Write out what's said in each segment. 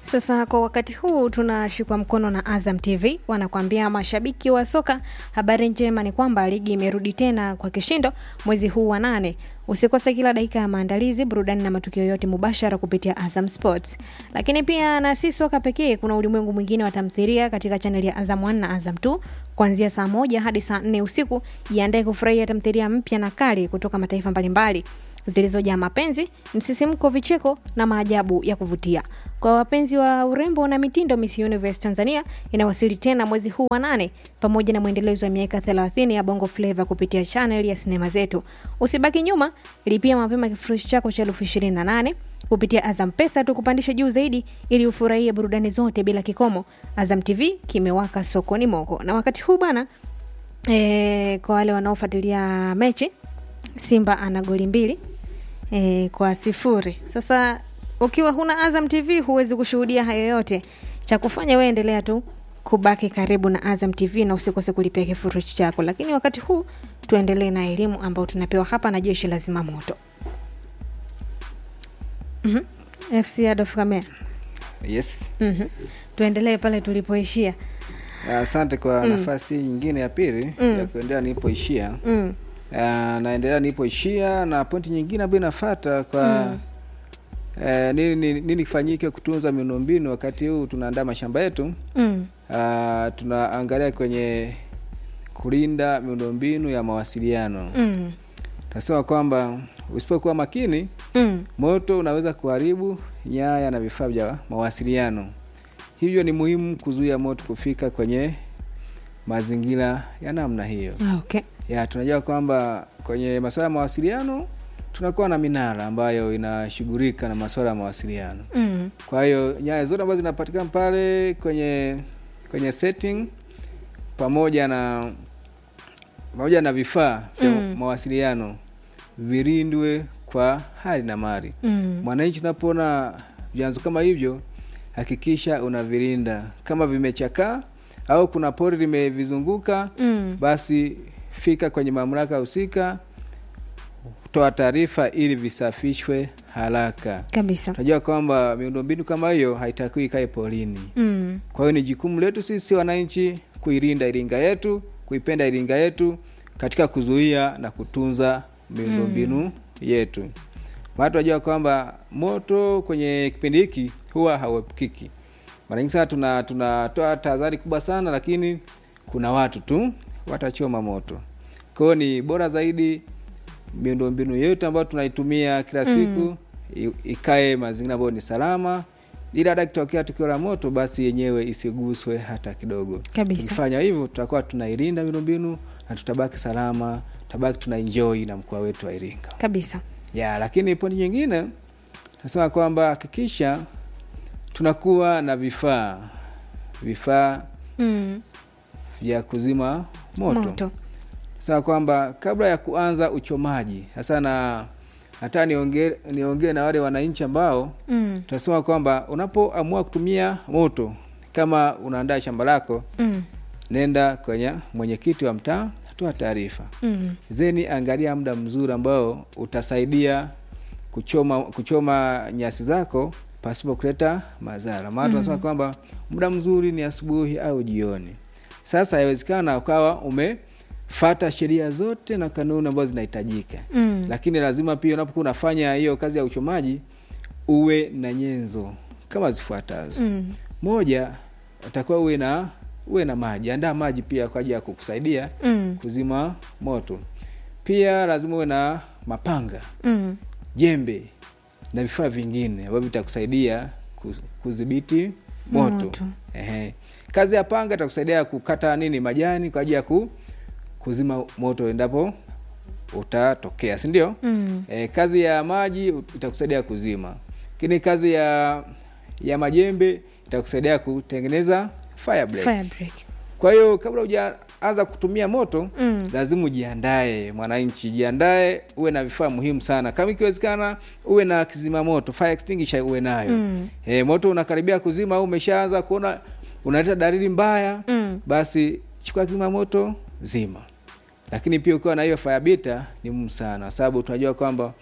Sasa kwa wakati huu tunashikwa mkono na Azam TV, wanakuambia mashabiki wa soka, habari njema ni kwamba ligi imerudi tena kwa kishindo mwezi huu wa nane. Usikose kila dakika ya maandalizi, burudani na matukio yote mubashara kupitia Azam Sports. Lakini pia na si soka pekee, kuna ulimwengu mwingine wa tamthilia katika chaneli ya Azam 1 na Azam 2 kuanzia saa moja hadi saa nne usiku. Jiandae kufurahia tamthilia mpya na kali kutoka mataifa mbalimbali zilizojaa mapenzi, msisimko, vicheko na maajabu ya kuvutia. Kwa wapenzi wa urembo na mitindo, Miss Universe Tanzania inawasili tena mwezi huu wa nane pamoja na mwendelezo wa miaka 30 ya Bongo Flava kupitia channel ya sinema zetu. Usibaki nyuma, lipia mapema kifurushi chako cha elfu ishirini na nane kupitia Azam Pesa tukupandisha juu zaidi ili ufurahie burudani zote bila kikomo. Azam TV kimewaka sokoni moko. Na wakati huu bana, e, kwa wale wanaofuatilia mechi Simba ana goli mbili e, kwa sifuri. Sasa ukiwa huna Azam TV huwezi kushuhudia hayo yote. Cha kufanya wewe endelea tu kubaki karibu na Azam TV na usikose kulipia kifurushi chako. Lakini wakati huu tuendelee na elimu ambayo tunapewa hapa na jeshi la zimamoto. mm-hmm. FC Adolf Kamera. Yes. mm-hmm. Tuendelee pale tulipoishia. Asante kwa nafasi nyingine ya pili ya kuendelea nilipoishia. mm. Uh, naendelea nilipoishia na pointi nyingine ambayo inafuata kwa eh, nini, nini, nini kifanyike kutunza miundombinu wakati huu tunaandaa mashamba yetu. Mm. Uh, tunaangalia kwenye kulinda miundombinu ya mawasiliano. Mm. Tunasema kwamba usipokuwa makini, Mm. moto unaweza kuharibu nyaya na vifaa vya mawasiliano. Hivyo ni muhimu kuzuia moto kufika kwenye mazingira ya namna hiyo. Ah, okay. Ya, tunajua kwamba kwenye masuala ya mawasiliano tunakuwa na minara ambayo inashughulika na masuala ya mawasiliano. Mm. Kwa hiyo nyaya zote ambazo zinapatikana pale kwenye kwenye setting pamoja na pamoja na vifaa vya Mm. mawasiliano vilindwe kwa hali na mali. Mm. Mwananchi, unapoona vyanzo kama hivyo, hakikisha unavilinda. Kama vimechakaa au kuna pori limevizunguka, Mm. basi fika kwenye mamlaka husika, toa taarifa ili visafishwe haraka. Kabisa. Tunajua kwamba miundombinu kama hiyo haitakiwi ikae porini. Mm. Kwa hiyo ni jukumu letu sisi wananchi kuilinda Iringa yetu, kuipenda Iringa yetu katika kuzuia na kutunza miundombinu yetu. Maana tunajua kwamba moto kwenye kipindi hiki huwa hauepukiki. Mara nyingi sana tuna tunatoa tahadhari kubwa sana, lakini kuna watu tu watachoma moto. Kwa hiyo ni bora zaidi miundombinu yetu ambayo tunaitumia kila siku i- ikae mazingira ambayo ni salama, ili hata kitokea tukio la moto, basi yenyewe isiguswe hata kidogo. Kabisa. Tukifanya hivyo, tutakuwa tunailinda miundombinu na tutabaki salama, tutabaki tuna enjoy na mkoa wetu wa Iringa Kabisa. ya. Lakini pointi nyingine nasema kwamba hakikisha tunakuwa na vifaa vifaa Mm. vya kuzima moto, Moto. Sasa kwamba kabla ya kuanza uchomaji sasa, na hata niongee niongee na wale wananchi ambao Mm. tunasema kwamba unapoamua kutumia moto, kama unaandaa shamba lako, Mm. nenda kwenye mwenyekiti wa mtaa, toa taarifa Mm. zeni, angalia muda mzuri ambao utasaidia kuchoma kuchoma nyasi zako pasipo kuleta madhara. Maana tunasema kwamba muda mzuri ni asubuhi au jioni. Sasa haiwezekana ukawa umefata sheria zote na kanuni ambazo zinahitajika, Mm. lakini lazima pia unapokuwa unafanya hiyo kazi ya uchomaji uwe na nyenzo kama zifuatazo. Mm. Moja, utakuwa uwe na uwe na maji, andaa maji pia kwa ajili ya kukusaidia Mm. kuzima moto. Pia lazima uwe na mapanga, Mm. jembe na vifaa vingine ambavyo vitakusaidia ku- kudhibiti moto. Moto. Ehe. Kazi ya panga itakusaidia kukata nini majani kwa ajili ya ku, kuzima moto endapo utatokea, si ndio? Mm. E, kazi ya maji itakusaidia kuzima, lakini kazi ya ya majembe itakusaidia kutengeneza fire break. Fire break. Kwa hiyo kabla hujaanza kutumia moto Mm. lazima ujiandae, mwananchi, jiandae, uwe na vifaa muhimu sana. Kama ikiwezekana, uwe na kizima moto, fire extinguisher uwe nayo. Mm. E, moto unakaribia kuzima au umeshaanza kuona unaleta dalili mbaya, Mm. basi chukua kizima moto, zima. Lakini pia ukiwa na hiyo fire beta ni muhimu sana, kwa sababu tunajua kwamba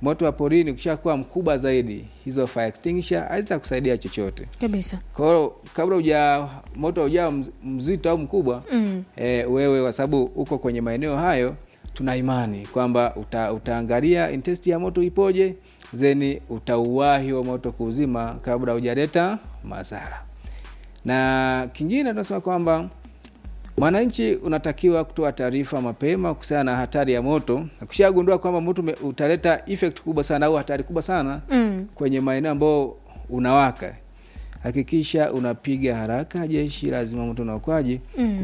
moto wa porini ukishakuwa mkubwa zaidi hizo fire extinguisher hazitakusaidia chochote kabisa kwa hiyo kabla uja moto ujao mzito au mkubwa mm. e, wewe kwa sababu uko kwenye maeneo hayo tuna imani kwamba uta, utaangalia intensity ya moto ipoje zeni utauwahi wa moto kuuzima kabla hujaleta madhara na kingine tunasema kwamba mwananchi unatakiwa kutoa taarifa mapema kuhusiana na hatari ya moto ukishagundua kwamba moto ume- utaleta effect kubwa sana au hatari kubwa sana Mm. kwenye maeneo ambayo unawaka hakikisha unapiga haraka jeshi la zimamoto na uokoaji Mm.